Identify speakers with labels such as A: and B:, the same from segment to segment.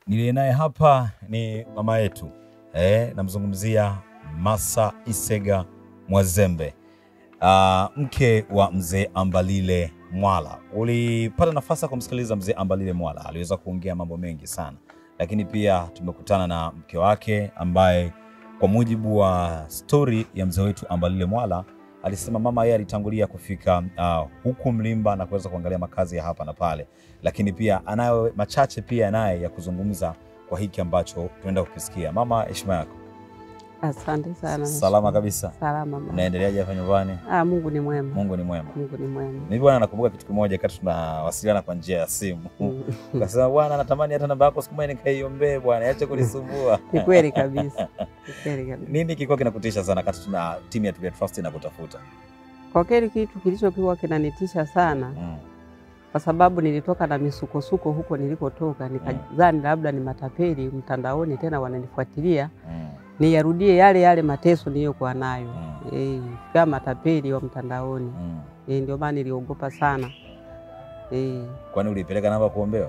A: Niliye naye hapa ni mama yetu eh, namzungumzia Massa Isega Mwazembe, uh, mke wa mzee Ambalile Mwala. Ulipata nafasi ya kumsikiliza mzee Ambalile Mwala, aliweza kuongea mambo mengi sana, lakini pia tumekutana na mke wake ambaye kwa mujibu wa stori ya mzee wetu Ambalile Mwala alisema mama yeye alitangulia kufika uh, huku Mlimba na kuweza kuangalia makazi ya hapa na pale, lakini pia anayo machache pia naye ya kuzungumza kwa hiki ambacho tunaenda kukisikia. Mama, heshima yako.
B: Asante sana.
A: Salama kabisa.
B: Salama mama.
A: Unaendeleaje hapa nyumbani?
B: Ah, Mungu ni mwema.
A: Mungu ni mwema.
B: Mungu ni mwema.
A: Mimi bwana, nakumbuka kitu kimoja wakati tunawasiliana kwa njia ya simu
B: Mm.
A: ukasema, bwana, natamani hata namba yako siku moja nikaiombee bwana, ache kunisumbua.
B: Ni kweli kabisa. Ni kweli kabisa.
A: Nini kilikuwa kinakutisha sana wakati tuna timu ya Tulia Trust inakutafuta?
B: Kwa kweli kitu kilichokuwa kinanitisha sana
A: Mm.
B: kwa sababu nilitoka na misukosuko huko nilikotoka, nikadhani labda ni matapeli mtandaoni tena wananifuatilia
A: Mm.
B: niyarudie yale yale mateso niliyokuwa nayo
A: Mm.
B: eh, kama matapeli wa mtandaoni
A: Mm.
B: eh, ndio maana niliogopa sana eh,
A: Kwani ulipeleka namba kuombewa?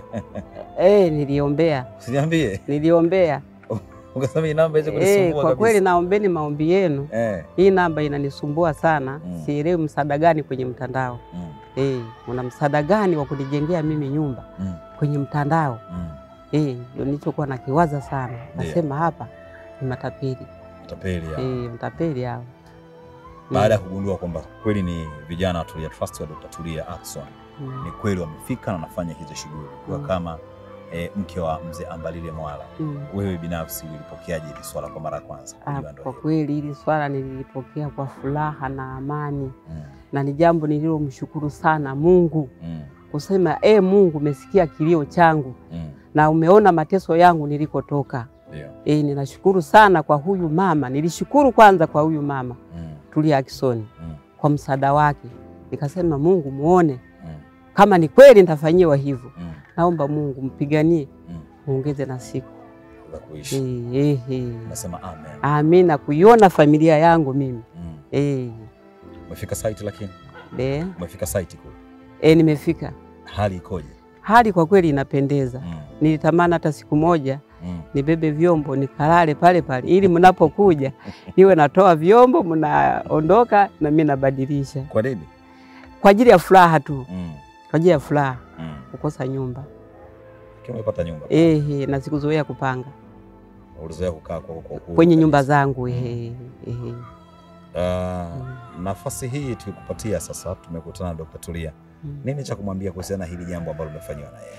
B: eh, niliombea
A: Usiniambie.
B: niliombea
A: Ukasema hii namba iweze
B: eh,
A: kunisumbua
B: kwa
A: kabisa.
B: kweli naombeni maombi yenu
A: Eh.
B: hii namba inanisumbua sana
A: Mm.
B: sielewi msaada gani kwenye mtandao
A: Mm.
B: eh, una msaada gani wa kunijengea mimi nyumba
A: Mm.
B: kwenye mtandao
A: Mm.
B: eh, ndio nilichokuwa nakiwaza sana
A: Ndio.
B: nasema hapa ni matapeli
A: Tapeli ya.
B: eh, mtapeli hao
A: Baada ya kugundua kwamba kweli ni vijana wa Tulia Trust wa Dr. Tulia Ackson,
B: mm.
A: ni kweli wamefika na wanafanya hizo shughuli kwa
B: Mm.
A: kama eh, mke wa mzee Ambalile Mwala.
B: Mm.
A: Wewe binafsi ulipokeaje hili swala kwa mara ya kwanza?
B: Ah,
A: Kujua ndio
B: kwa
A: hilo.
B: kweli hili swala nililipokea kwa furaha na amani
A: Mm.
B: na ni jambo nililomshukuru sana Mungu
A: Mm.
B: kusema e, Mungu umesikia kilio changu
A: Mm.
B: na umeona mateso yangu nilikotoka.
A: Ndio.
B: E, ninashukuru sana kwa huyu mama. Nilishukuru kwanza kwa huyu mama
A: Mm.
B: Tulia Ackson
A: Mm.
B: kwa msaada wake, nikasema Mungu muone
A: Mm.
B: kama ni kweli nitafanyiwa hivyo.
A: Mm.
B: Naomba Mungu mpiganie,
A: Mm.
B: muongeze na siku
A: Za kuishi.
B: e, e, e.
A: Nasema amen.
B: Amina, kuiona familia yangu mimi
A: Mm.
B: e,
A: Umefika site lakini?
B: de,
A: Umefika site kule.
B: e, nimefika.
A: Hali ikoje?
B: Hali kwa kweli inapendeza.
A: Mm.
B: Nilitamani hata siku moja
A: Mm.
B: nibebe vyombo nikalale pale pale, ili mnapokuja niwe natoa vyombo, mnaondoka na mimi nabadilisha,
A: Kwa nini?
B: kwa ajili ya furaha tu,
A: Mm.
B: kwa ajili ya furaha
A: Mm.
B: kukosa nyumba
A: Kama umepata nyumba.
B: ehe, na sikuzoea kupanga
A: Ulizoea kukaa kwa kwa uhuru
B: kwenye nyumba
A: kabisa.
B: zangu ehe, ehe.
A: Ah, nafasi hii tukikupatia sasa, tumekutana na Dr. Tulia.
B: Mm.
A: Nini cha kumwambia kuhusiana na hili jambo ambalo umefanyiwa na yeye?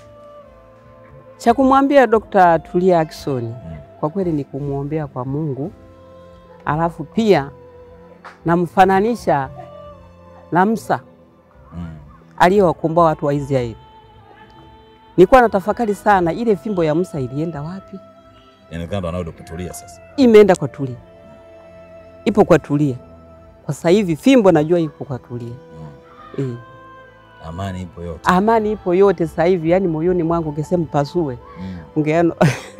B: Cha kumwambia Dr. Tulia Ackson
A: Mm.
B: kwa kweli ni kumwombea kwa Mungu, alafu pia namfananisha na Musa
A: Mm.
B: aliyewakomboa watu wa Israeli. Nilikuwa natafakari sana, ile fimbo ya Musa ilienda wapi?
A: Inaonekana ndo anao Dr. Tulia sasa.
B: Imeenda kwa Tulia, ipo kwa Tulia kwa sasa hivi. Fimbo najua ipo kwa Tulia
A: Mm.
B: e.
A: Amani ipo yote.
B: Amani ipo yote sasa hivi, yani moyoni mwangu ungesema pasue,
A: Mm.
B: ungeona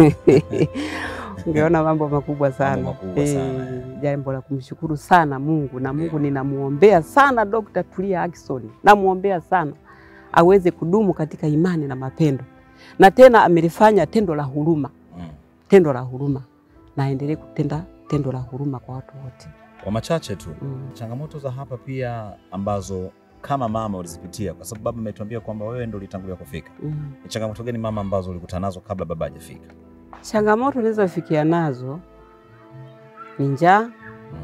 B: ungeona mambo makubwa sana,
A: makubwa sana,
B: Eh, jambo la kumshukuru sana Mungu na Mungu ninamuombea sana Dr. Tulia Ackson, namuombea sana aweze kudumu katika imani na mapendo, na tena amelifanya tendo la huruma,
A: Mm.
B: tendo la huruma, na aendelee kutenda tendo la huruma kwa watu wote
A: Kwa machache tu,
B: mm.
A: changamoto za hapa pia ambazo kama mama ulizipitia, kwa sababu baba ametuambia kwamba wewe ndo ulitangulia kufika.
B: Mm.
A: Ni changamoto gani mama ambazo ulikutana nazo kabla baba hajafika?
B: Changamoto nilizofikia nazo ni njaa,
A: Mm.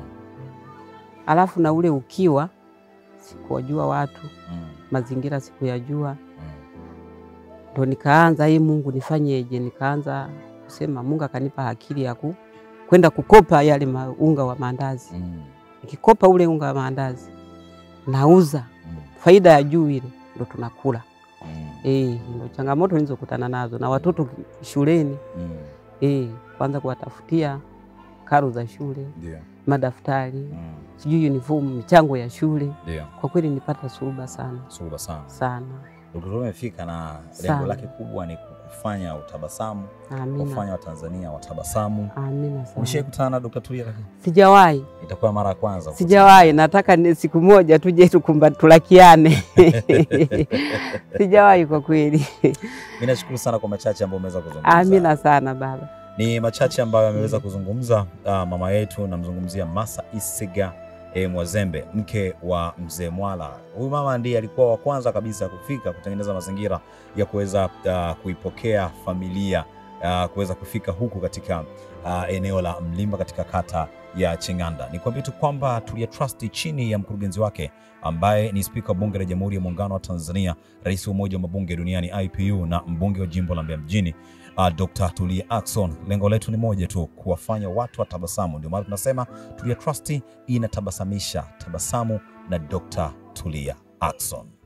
B: alafu na ule ukiwa, sikuwajua watu,
A: Mm.
B: mazingira sikuyajua,
A: Mm.
B: ndo nikaanza hii, Mungu nifanyeje? Nikaanza kusema, Mungu akanipa akili ya ku kwenda kukopa yale ma- unga wa maandazi.
A: Mm.
B: Nikikopa ule unga wa maandazi nauza,
A: Mm.
B: faida ya juu ile ndo tunakula.
A: Mm.
B: Eh, ndo changamoto nilizokutana nazo na watoto ki- shuleni.
A: Mm.
B: Eh, kwanza kuwatafutia karo za shule,
A: Ndio.
B: madaftari,
A: Mm.
B: sijui uniform, michango ya shule.
A: Ndio.
B: Kwa kweli nilipata suruba sana
A: Suruba sana.
B: sana.
A: Dkt. Tulia amefika na lengo
B: Sana.
A: lake kubwa ni kufanya utabasamu,
B: Amina.
A: kufanya Watanzania watabasamu.
B: Amina sana.
A: Ulishai kutana na Dr. Tulia lakini?
B: Sijawahi,
A: Itakuwa mara ya kwanza.
B: sijawahi. Nataka ni siku moja tuje tukumba tulakiane. Sijawahi kwa kweli.
A: Mimi nashukuru sana kwa machache ambayo umeweza kuzungumza.
B: Amina sana baba.
A: Ni machache ambayo ameweza kuzungumza uh, mama yetu, namzungumzia Masa Isiga e, Mwazembe, mke wa mzee Mwala. Huyu mama ndiye alikuwa wa kwanza kabisa kufika kutengeneza mazingira ya kuweza uh, kuipokea familia uh, kuweza kufika huku katika uh, eneo la Mlimba katika kata ya Ching'anda. Nikwambie tu kwamba Tulia Trust chini ya mkurugenzi wake ambaye ni spika wa bunge la Jamhuri ya Muungano wa Tanzania, rais wa Umoja wa Mabunge Duniani IPU na mbunge wa jimbo la Mbeya mjini uh, Dr. Tulia Ackson. Lengo letu ni moja tu, kuwafanya watu watabasamu. Ndio maana tunasema Tulia Trust inatabasamisha tabasamu na Dr. Tulia Ackson.